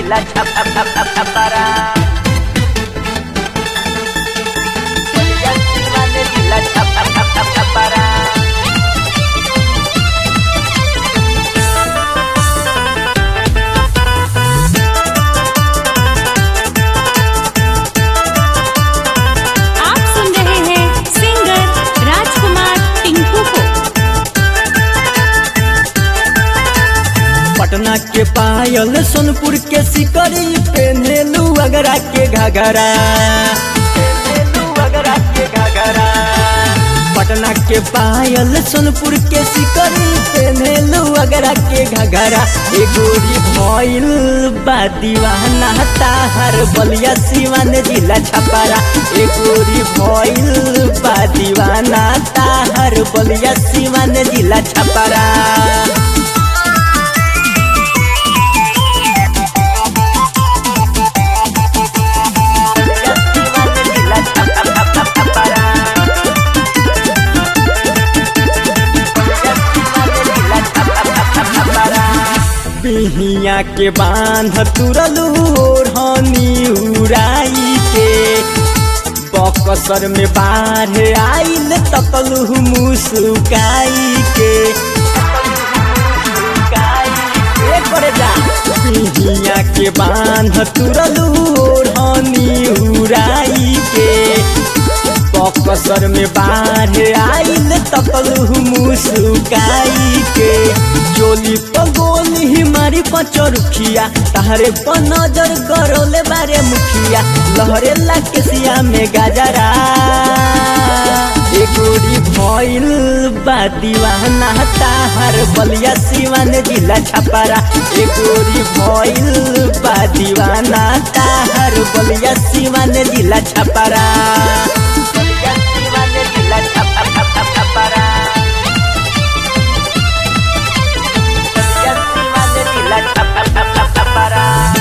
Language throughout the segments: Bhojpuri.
जिला छप छप छप छप छपरा बलिया सीवान जिला छप छप छप छप छपरा आप सुन रहे हैं सिंगर राजकुमार टिंकू को पटना के पायल सोनपुर के सिकरी पेनेलू अगरा के घाघरा पेनेलू अगरा के घाघरा पटना के पायल सोनपुर के सिकरी पेनेलू अगरा के घाघरा ए गोरी भइल बा दीवाना ताहर बलिया सिवान जिला छपारा ए गोरी भइल बा दीवाना ताहर बलिया सिवान जिला छपारा बलिया सीवान जिला छप छप छप छप छपरा बलिया सीवान जिला छप छप छप छप छपरा बिहिया के बांध तुरलू ओढ़नी उड़ाई के बकसर में बाढ़ आइल तकलू मुस्काई के ए करे जा बिहिया के बांध तुरलू ओढ़नी उड़ाई के बकसर में बाढ़ आइल तकलू मुस्काई के चोली पगोली मारी पचरुखिया तहरे पर नजर गरोले बारे मुखिया लहरे ला केसिया में गाजरा ए गोरी भइल बा दीवाना ताहर बलिया सिवान जिला छपारा ए गोरी भइल बा दीवाना ताहर बलिया सिवान जिला छपारा बलिया सीवान जिला छप छप छप छप छपरा बलिया सीवान जिला छप छप छप छप छपरा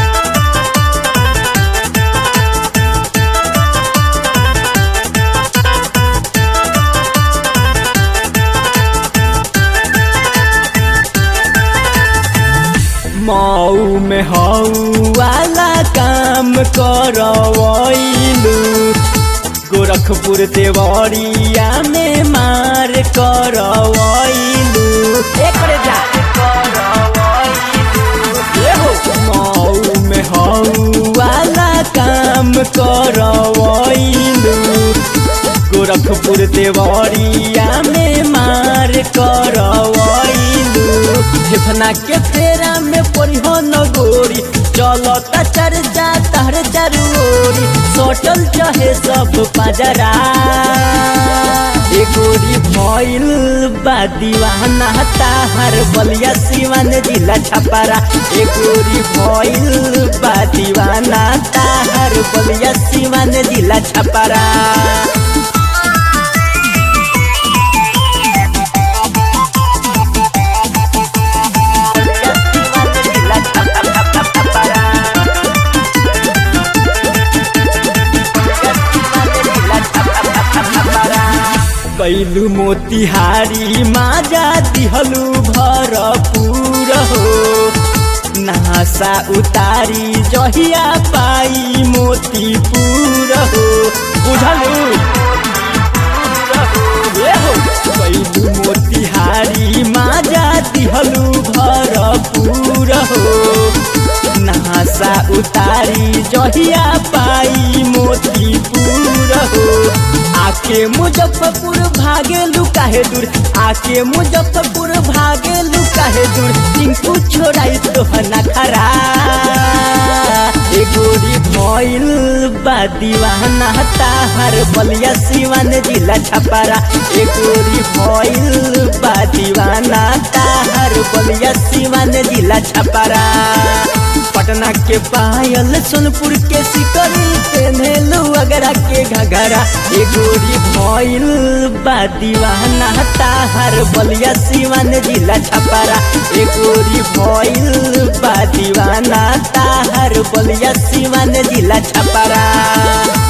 मऊ में हऊ वाला काम करवैलू गोरखपुर देवरिया में मार करवैलू एकरे जा ए हो मऊ में हऊ वाला काम करवैलू गोरखपुर देवरिया में मार करवैलू फेफना के फेरा में परिहो नगोरी चलता चर्चा तहर चरोरी सोटल चाहे सब पजरा ए गोरी भइल बा दीवाना ताहर बलिया सिवान जिला छपारा ए गोरी भइल बा दीवाना ताहर बलिया सिवान जिला छपारा बलिया सीवान जिला छप छप छप छप छपरा बलिया सीवान जिला छप छप छप छप छपरा कैलू मोतिहारी माजा दिहलू भरपूर हो नहासा उतारी जहिया पाई मोतीपुर हो बुझलू ए हो कैलू मोतिहारी माजा दिहलू भरपूर हो नहासा उतारी जहिया पाई मोतीपुर हो आके मुजफ्फरपुर भागे लुकाहे दूर आके मुजफ्फरपुर भागे लुकाहे दूर टिंकू छोड़ाई तो नखरा ए गोरी भइल बा दीवाना ताहर बलिया सिवान जिला छपारा ए गोरी भइल बा दीवाना ताहर बलिया सिवान जिला छपारा पटना के पायल सोनपुर के सिकरी पेनेलू अगरा के घगरा ए गोरी भइल बा दीवाना ताहर बलिया सिवान जिला छपारा ए गोरी भइल बा दीवाना ताहर बलिया सिवान जिला छपारा